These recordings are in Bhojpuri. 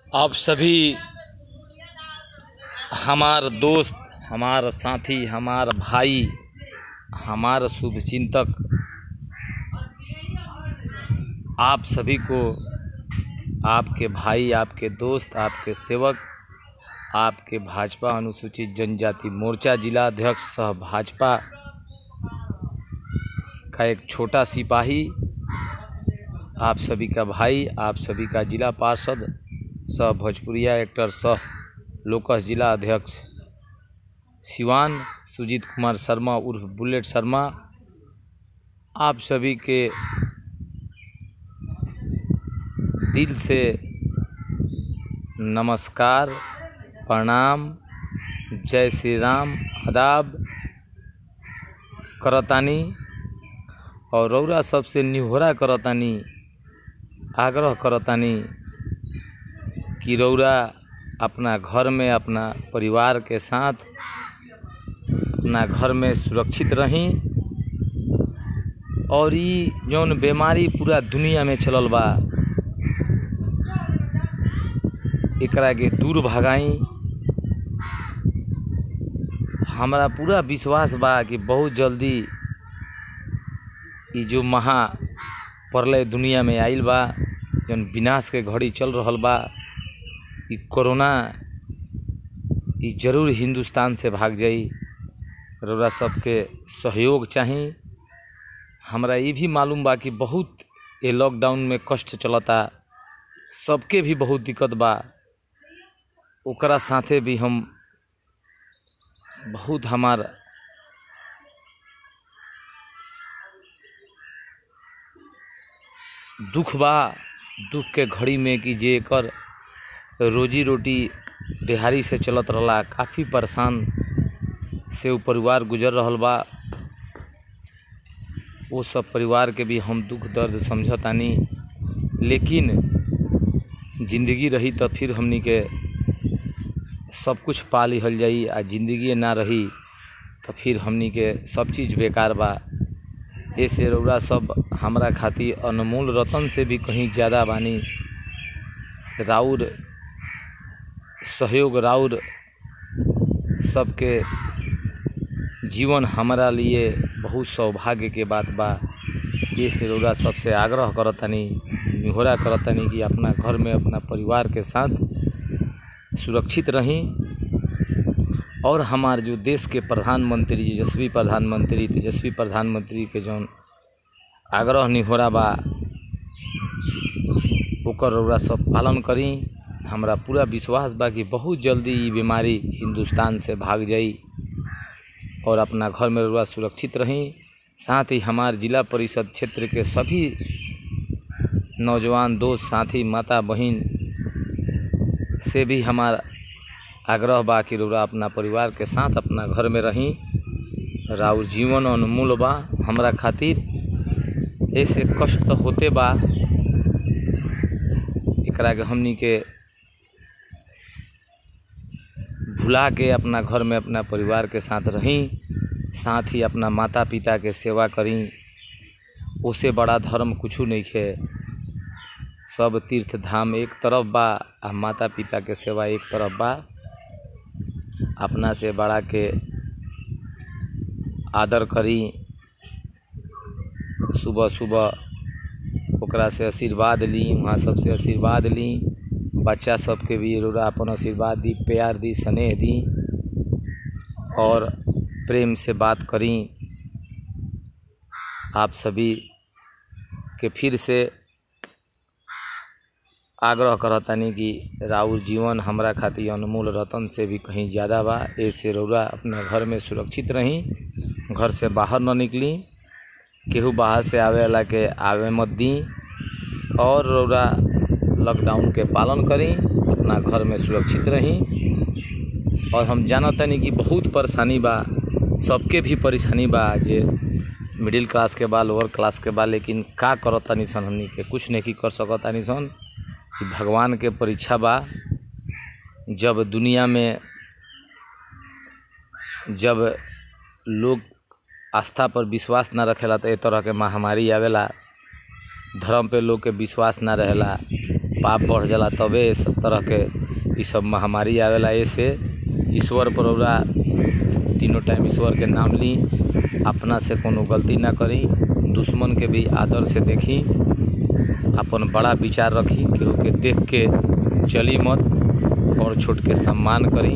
आप सभी हमार दोस्त हमार साथी हमार भाई हमार शुभचिंतक आप सभी को आपके भाई आपके दोस्त आपके सेवक आपके भाजपा अनुसूचित जनजाति मोर्चा जिला अध्यक्ष सह भाजपा का एक छोटा सिपाही आप सभी का भाई आप सभी का जिला पार्षद सह भोजपुरिया एक्टर सह लोकस जिला अध्यक्ष सिवान सुजीत कुमार शर्मा उर्फ बुलेट शर्मा आप सभी के दिल से नमस्कार प्रणाम जय श्री राम आदाब करतानी और रौरा सबसे निहोरा करतानी आग्रह करतानी कि रौरा अपना घर में अपना परिवार के साथ अपना घर में सुरक्षित रहीं और ई जौन बीमारी पूरा दुनिया में चलल बा एकरा के दूर भगाई हमरा पूरा विश्वास बा कि बहुत जल्दी ई जो महा प्रलय दुनिया में आइल बा जौन विनाश के घड़ी चल रहल बा ई कोरोना ई जरूर हिंदुस्तान से भाग जाई रउरा सबके सहयोग चाही हमरा ये भी मालूम बा कि बहुत ये लॉकडाउन में कष्ट चलता सबके भी बहुत दिक्कत बा ओकरा साथे भी हम बहुत हमार दुख बा दुख के घड़ी में कि जे एकर रोजी रोटी देहारी से चलत रहला काफ़ी परेशान से उ परिवार गुजर रहल बा वो सब परिवार के भी हम दुख दर्द समझतानी लेकिन जिंदगी रही तो फिर हमनी के सब कुछ पा लिहल जाई आ जिंदगी ना रही तो फिर हमनी के सब चीज़ बेकार बा ऐसे रौरा सब हमरा खातिर अनमोल रतन से भी कहीं ज़्यादा बानी राउर सहयोग राउर सबके जीवन हमारा लिए बहुत सौभाग्य के बात बा ये से रौरा सबसे आग्रह करतनी निहोरा करतनी कि अपना घर में अपना परिवार के साथ सुरक्षित रहें और हमार जो देश के प्रधानमंत्री यशस्वी प्रधानमंत्री तेजस्वी प्रधानमंत्री के जौन आग्रह निहोरा बा ओकर रौरा सब पालन करी हमरा पूरा विश्वास बा कि बहुत जल्दी ये बीमारी हिंदुस्तान से भाग जाई और अपना घर में रउरा सुरक्षित रहें साथ ही हमार जिला परिषद क्षेत्र के सभी नौजवान दोस्त साथी माता बहन से भी हमार आग्रह बा कि रउरा अपना परिवार के साथ अपना घर में रहीं राउर जीवन अनमोल बा हमरा खातिर ऐसे कष्ट तो होते बा एकरा के हमनी के भुला के अपना घर में अपना परिवार के साथ रहीं साथ ही अपना माता पिता के सेवा करी उससे बड़ा धर्म कुछ नहीं है सब तीर्थ धाम एक तरफ बा आ माता पिता के सेवा एक तरफ बा अपना से बड़ा के आदर करी सुबह सुबह ओकरा से आशीर्वाद ली वहाँ सबसे आशीर्वाद ली बच्चा सबके भी रोरा अपन आशीर्वाद दी प्यार दी स्नेह दी और प्रेम से बात करी आप सभी के फिर से आग्रह करतानी कि राउर जीवन हमरा खातिर अनमोल रतन से भी कहीं ज़्यादा बा ऐसे रौरा अपना घर में सुरक्षित रहीं घर से बाहर न निकली केहू बाहर से आवे वाला के आवे मत दी और रौरा लॉकडाउन के पालन करी अपना घर में सुरक्षित रहीं और हम जानतानी कि बहुत परेशानी बा सबके भी परेशानी बा जे मिडिल क्लास के बा लोअर क्लास के बा लेकिन का करत तनी सन हमनी के कुछ नहीं कर सकत तनी सन कि भगवान के परीक्षा बा जब दुनिया में जब लोग आस्था पर विश्वास न रखेला तो ए तरह के महामारी आवेला धर्म पे लोग के विश्वास ना रहेला पाप बढ़ जाला तबे ये सब तरह के ई सब महामारी आवेला ऐसे ईश्वर पर रउरा तीनों टाइम ईश्वर के नाम ली अपना से कोनो गलती ना करी दुश्मन के भी आदर से देखी अपन बड़ा विचार रखी केहू के देख के चली मत और छोट के सम्मान करी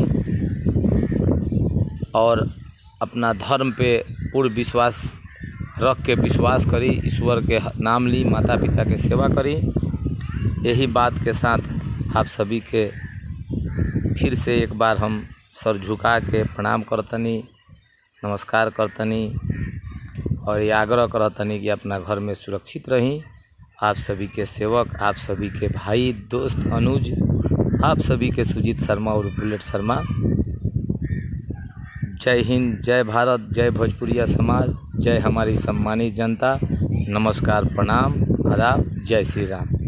और अपना धर्म पे पूर्ण विश्वास रख के विश्वास करी ईश्वर के नाम ली माता पिता के सेवा करी यही बात के साथ आप सभी के फिर से एक बार हम सर झुका के प्रणाम करतनी नमस्कार करतनी और ये आग्रह करतनी कि अपना घर में सुरक्षित रहीं आप सभी के सेवक आप सभी के भाई दोस्त अनुज आप सभी के सुजीत शर्मा और बुलेट शर्मा जय हिंद जय भारत जय भोजपुरिया समाज जय हमारी सम्मानित जनता नमस्कार प्रणाम आदाब जय श्री राम